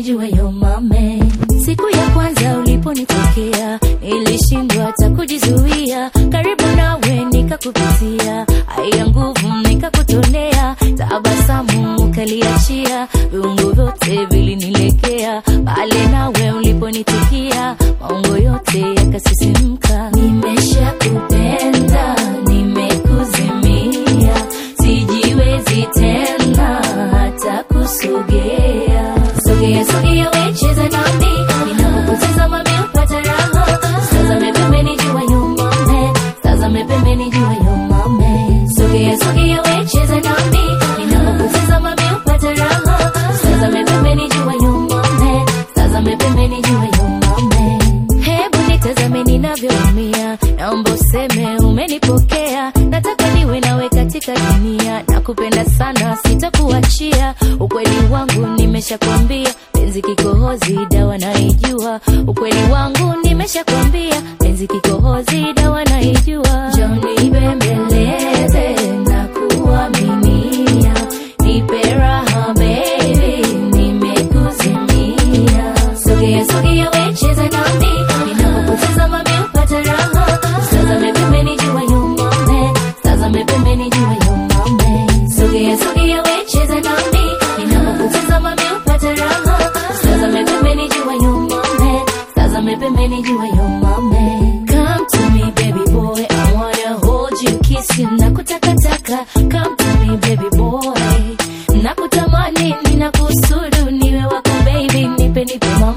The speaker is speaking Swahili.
nijue yo mame. Siku ya kwanza uliponitokea nilishindwa hata kujizuia, karibu nawe nikakupitia, haya nguvu nikakutolea, tabasamu ukaliachia, viungo vyote vilinilegea, pale nawe uliponitikia, maungo yote yakasisimka. Nimeshakupenda, nimekuzimia, sijiwezi tena hata kusogea. Sogea, sogea, we cheza nami, ninapokutazama mimi hupata raha. Tazame pembeni, jua yu mame, tazame pembeni, jua yu mame. Sogea, sogea, we cheza nami, ninapokutazama mimi hupata raha. Tazame pembeni, jua yu mame, tazame pembeni, jua yu mame. Hebu nitazame ninavyoumia, naomba useme umenipokea. Nataka niwe nawe katika dunia, nakupenda sana, sitakuachia. Ukweli wangu nimeshakwambia, penzi kikohozi, dawa naijua. Ukweli wangu nimeshakwambia, penzi kikohozi, dawa naijua. Njoo nibembeleze na kuaminia, nipe raha baby, nimekuzimia. Sogea, sogea, we cheza nami, ninapokutazama mimi hupata raha. Tazame pembeni, jua yu mame, tazame pembeni, jua yu mame. Sogea, sogea, we cheza nami, ninapokutazama mimi hupata raha. Tazame pembeni, jua yu mame, tazame pembeni, jua yu mame. Come to me baby boy, I wanna hold you, kiss you, nakutakataka. Come to me baby boy, nakutamani, ninakusudu, niwe wako baby, nipe nipe mama